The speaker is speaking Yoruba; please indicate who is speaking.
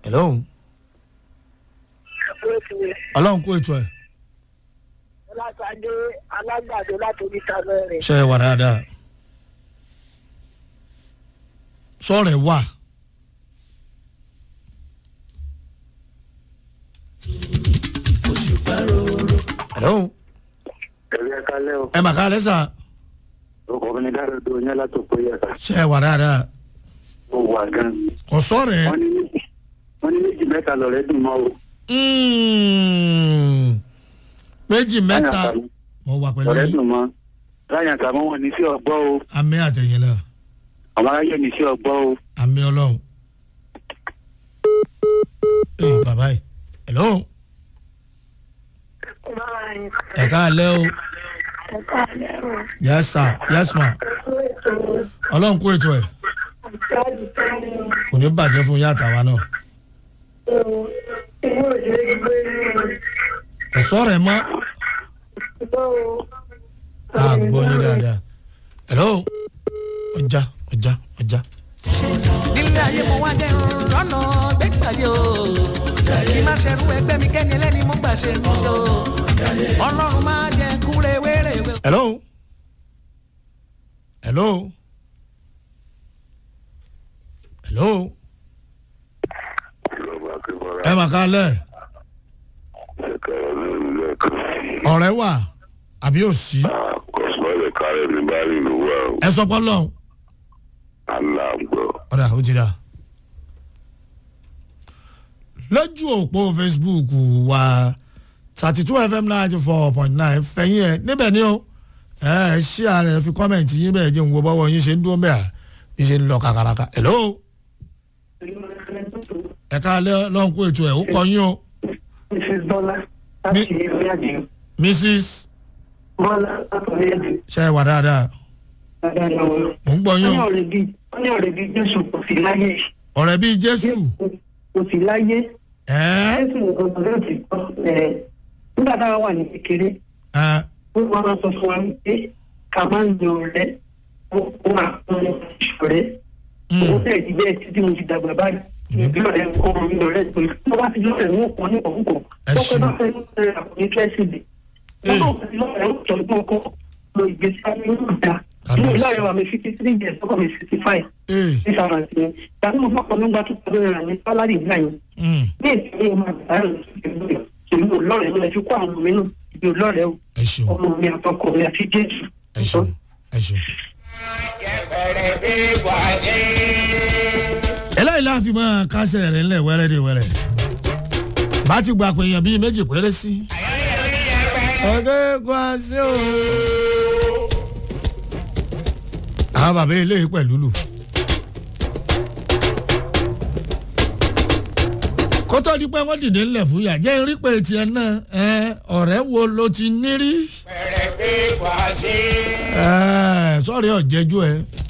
Speaker 1: hello ọlọ́run kó ètò ẹ̀
Speaker 2: ọlátàdé alágbàdo láti oríta mẹ́rin.
Speaker 1: ṣe é wà dáadáa sọ̀rọ̀ ẹ̀ wà. hello
Speaker 3: ẹ̀rí ẹ̀ka lẹ́ o
Speaker 1: ẹ mà ká lẹ́sà
Speaker 3: ọkọ̀ mi ní dára tó yẹn látò pé yàtọ̀
Speaker 1: ṣe é wà dáadáa
Speaker 3: ó wà gan.
Speaker 1: kò sọ̀rọ̀ ẹ̀.
Speaker 3: wọ́n ní méjì wọ́n ní méjì mẹ́ta lọ́rẹ́ dùn mọ́ o.
Speaker 1: Mm. méjì mẹ́ta mo wà pẹ̀lú
Speaker 3: lọ́rẹ́
Speaker 1: yín.
Speaker 3: dùn mọ́ láyàn tàbí wọn ní sí ọgbọ́ o
Speaker 1: àmì àtẹ̀yìn náà
Speaker 3: àwọn aráyé ní sí ọgbọ́ o.
Speaker 1: àmì ọlọ́run. ee bàbá yìí hello ẹ̀ka alẹ́ o yes sir yes ma ọlọ́run kó ètò ẹ̀ kò ní bàjẹ́ fún yàtà wa náà kò sọ̀rọ̀ ẹ̀ mọ́ a gbọ́ yín dáadáa hello ọjà ọjà ọjà.
Speaker 4: nílé ayé mo wá jẹ́ rọ́nà gbẹ́gbàdé o kí má ṣerú ẹgbẹ́ mi kẹ́ni ẹlẹ́ni mo gbà ṣe ti ṣe o ọlọ́run máa jẹ kúrẹ́ wéré.
Speaker 1: hello hello hello ẹ mà ká lẹ ọ̀rẹ́ wà àbí òsì
Speaker 5: kọsùmọ́lẹ̀ kárẹ̀ ní báyìí ló wà ó
Speaker 1: ẹ sọ pọ́n lọ́hùn
Speaker 5: aláàgbọ̀.
Speaker 1: ọ̀dà ó ti dà lójú òpó facebook wa thirty two fm ninety four point nine fẹ̀yìn ẹ̀ níbẹ̀ ni o ẹ ẹ ṣí ààrẹ fi kọ́mẹ̀ntì yín bẹ́ẹ̀ jẹ́ ń wo bọ́wọ́ yín ṣe ń dúró bẹ́ẹ̀ bí ṣe ń lọ kàkàràkà hello ẹ káalẹ́ lọ́hùn kó ètò ẹ̀ ó kọ yín o
Speaker 2: mrs bọ́lá láti ilé àjẹ́
Speaker 1: mrs
Speaker 2: bọ́lá láti ilé àjẹ́
Speaker 1: ṣe é wà dáadáa
Speaker 2: dáadáa lọ́wọ́.
Speaker 1: mò ń gbọ́
Speaker 2: wọ́n
Speaker 1: yín
Speaker 2: ní
Speaker 1: o
Speaker 2: ọ̀rẹ́ bíi wọ́n ní ọ̀rẹ́ bíi jésù kò sí láyé
Speaker 1: ọ̀rẹ́ bíi jésù
Speaker 2: kò sí láyé
Speaker 1: ẹ̀
Speaker 2: jésù ọ̀rọ̀ rẹ̀ ti kọ́ ẹ̀ nígbà táwa wà ní kékeré
Speaker 1: ẹ̀
Speaker 2: wọ́n máa sọ fún wa pé ká máa ń lo ọ̀rẹ́ ó máa ń lo ìṣọ̀rẹ́ ó bẹ̀rẹ̀ ti bẹ́ẹ̀ títí mo ti dàgbà báyìí ìbí ọ̀rẹ́ ọmọ mi ọ̀rẹ́ pé tó bá ti lọ́rẹ̀ wọn kàn ní ọ̀húnkọ̀
Speaker 1: Ẹ
Speaker 2: tó pẹ́
Speaker 1: ṣeun.
Speaker 2: bá fẹ́ lọ́rẹ̀ àkùnrin tẹ́sí mi wọ́n náà ti lọ́rẹ̀ ó tọ́ ọdún ọkọ̀ lo ìgbésí ayé yóò dá inú
Speaker 1: Kábíyèsí.
Speaker 2: ìlànà wa mi fifty three years ọkọ̀ mi sixty five
Speaker 1: ẹ̀
Speaker 2: ní sábà sí i tàbí mo fọ́pọ̀ nígbà tó tọ́jú rẹ̀ ní sálárì ìgbà yẹn
Speaker 1: mm,
Speaker 2: ní ìsinmi máa bàbá rẹ̀ lọ́sọ̀rọ̀ ìlú ọlọ́rẹ̀ ló lè fi kó àwọn ọmọ mi nù ìlú ọlọ́rẹ̀ o
Speaker 1: ẹ ṣeun
Speaker 2: ọmọ mi àtọkọ mi àti jésù.
Speaker 1: ẹ ṣeun ẹ ṣeun. eléyìí láàfin máa kásẹ̀ rẹ̀ ńlẹ̀ wẹ́rẹ́ de wẹ́rẹ́ bá ti gba pé èèyàn bíi méjì péré sí. ọ̀gẹ́ kó a sí o. àwọn bàbá eléyìí pẹ̀lú lù. kótó di pé wọ́n dìde ńlẹ̀ fún yà jẹ́ rí pé tiẹ̀ náà ẹ, ọ̀rẹ́ wo ló ti ní rí. ẹ, sọ́ọ̀rì ọ̀jẹ̀jú ẹ